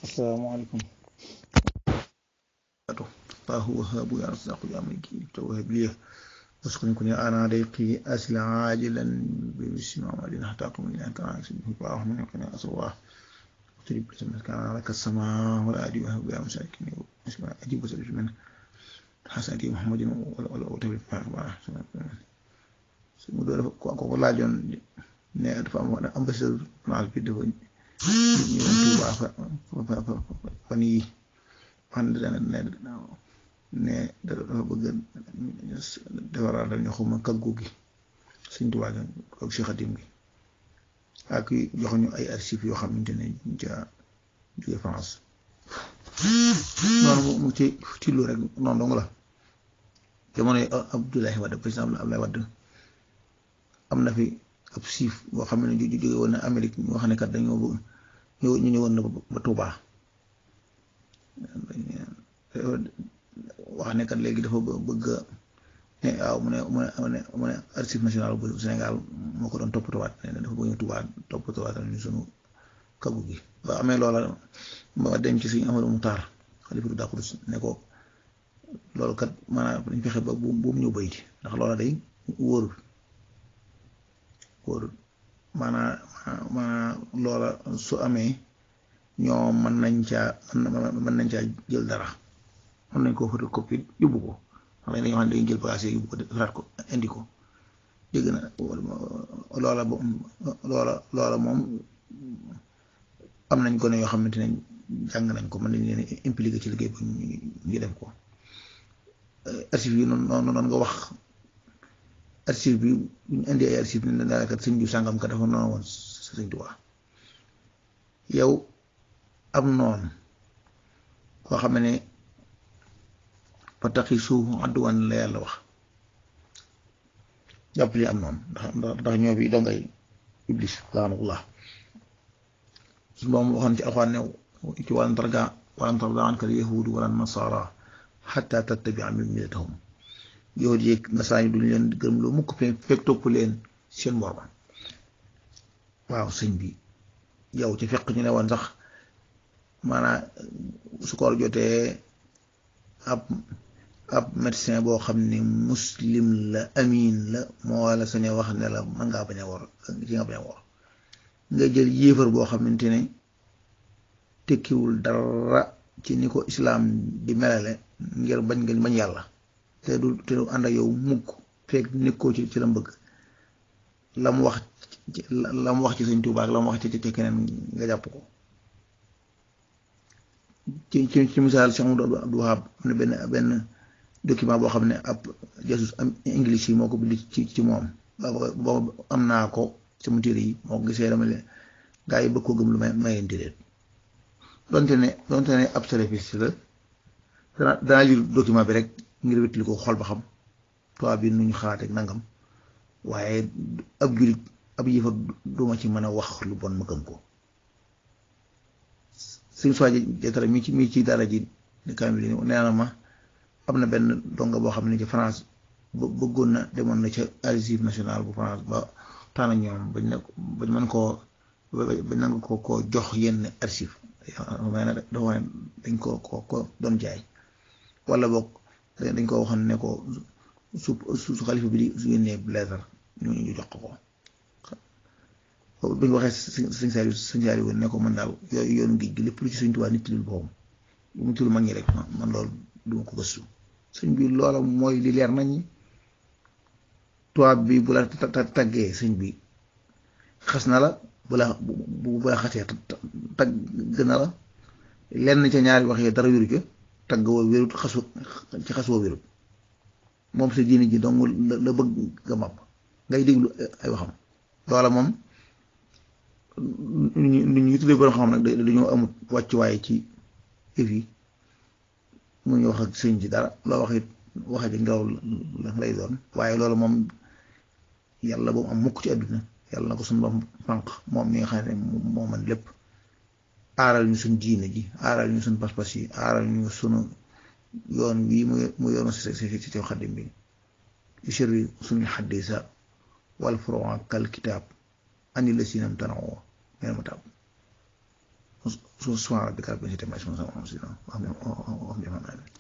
asalaamaaleykum الله وهاب يا رزاق يا مجيد توهب لي واسكن كن انا ضيقي اسل عاجلا باسم عمل حتى اقوم الى ان كان اسمه الله من يقنع اصواه وتريب بسم كان لك السماء والارض وهب يا مساكين اسمع اجيب وسلف من حسن محمد ولا وتبي فاهم mu do ko ko laajoon ne dafa am ambassadeur naal bi dafa ñëw Tuuba fa fan yi fan ne ne dafa bëgg defaraat ñu xuma kaggu gi Sëñ Tuubaa gi ak Cheikh Xadim gi ak jox ñu ay archives yoo xamante ne ca jóge France noonu mu ci ci lu rek noonu dong la jamono Abdoulaye Wade président Abdoulaye Wade am na fi ab siif boo xam ne jóge woon na Amérique ñoo xam ne kat dañoo bëgg ñu ñëwoon na ba Touba wax ne kat léegi dafa bëgg ne waaw mu ne mu ne mu ne archive national bu Sénégal moo ko doon toppatowaat ne dafa bëgg ñu Touba toppatowaat ñu sunu kaggu gi ba amee loola ma dem ci suñu Amadou Moutar xalifa du Dakourous ne ko loolu kat maanaam dañ fexe ba bu bu mu ñëw bayti ndax loola day wóorul wóorul maanaam maanaam loola su amee ñoo mën nañ caa mën nañ caa jël dara mën nañ koo photocopie yóbbu ko xam ne dañoo xam ne dañuy jël bagage yóbbu ko defaraat ko indi ko dégg na loola loola loola moom am nañ ko ne yoo xamante ne jàng nañ ko mën nañ leen impliqué ci liggéey bu ñu def ko archive yi noonu noonu noonu nga wax archive bi bu ñu indi ay archive ne daanaka sëñ bi sàngam ka dafa noonu woon sëñ Tuubaa yow am noonu koo xam ne pataqi suuf àdduwaan la yàlla wax jàpp li am noonu ndax ndax ñoo fi dongay iblis laanullah su moom waxoon ci alxuraan ne ci walan targa walan tarda anka al yahudu wala nasara xatta tattabia millatahum yow yeeg nasaraan yi duñ leen gërëm loo mukk fekk topp leen seen moroom waaw sëñ bi yow ci fekk ñu ne woon sax maanaam su koor jotee ab ab médecin boo xam ne muslim la amin la moo la sañ a wax ne la mën ngaa bañ a wor ci nga bañ a wor nga jël yéefar boo xamante ne tekkiwul dara ci ni ko islaam di melale ngir bañ nga bañ yàlla te du te du ànd ak yow mukk fekk nekkoo ci ci la mbëgg la mu wax la mu wax ci Sëñ Tuubaa ak la mu wax ci ci keneen nga jàpp ko ci ci ci misaal Cheikh Abdou Abdou Wahab am na benn benn document boo xam ne ab jasus am english yi moo ko bind ci ci moom boobu am naa ko sama téere yi moo ko gisee dama leen gaa yi bëgg ko gëm lu may mayeen téere donte ne donte ne ab salafiste la dana danaa lire document bi rek ngir wétali ko xool ba xam tubaab bi nu ñu xalaat ak nangam waaye ab julit ab yëfa duma ci mën a wax lu bon ma gëm ko suñ soi jatara mi ci mi ci dara ji kam bi nee na ma am na benn donga boo xam ne ci France bëggoon na demoon na ca archive national bu France ba tànn ñoom bañ ne bañ mën koo bañ nanga ko ko jox yenn archive may na dafa wax ne dañ ko ko ko doon jaay wala boog dañ ko waxoon ne ko su su xalifa bi di su yónnee lettre ñu ñu jox ko ko bu ñu waxee sëñ Saliou sëñ Saliou ne ko man daal yooyu yoonu géej gi lépp lu ci sëñ Tuubaa nit lul boobu lu mu tudd mag ñi rek man loolu duma ko gëstu sëñ bi loola mooy li leer nañ tubaab bi bu la taggee sëñ bi xas na la bu la bu la xasee tagg na la lenn ca ñaari wax yi dara wéru ca tagg woo wérut xasu ci xas woo wérut moom sa diine ji dong la bëgg nga màpp ngay déglu ay waxam loola moom nu ñu tuddee borom xam nag dañoo amut wàccuwaay ci yëf yi mu ñu wax ak sëñ ci dara loo wax it waxe ji ngelaw la lay doon waaye loolu moom yàlla boobu am mukk ci àdduna yàlla na ko suñu borom fànq moom mi nga xam ne moo man lépp aaral ñu suñ diine ji aaral ñu suñ pas-pas yi aaral ñu sunu yoon wii mu mu yoonu si si ci xaddim bi ci sirri suñu xaddisa wal furu'a kal kitaab ani la sinam tanawoo mel ma taab su subhaana rabbika rabbil izzati ammaa yasifuun wa salaamun alal mursaliin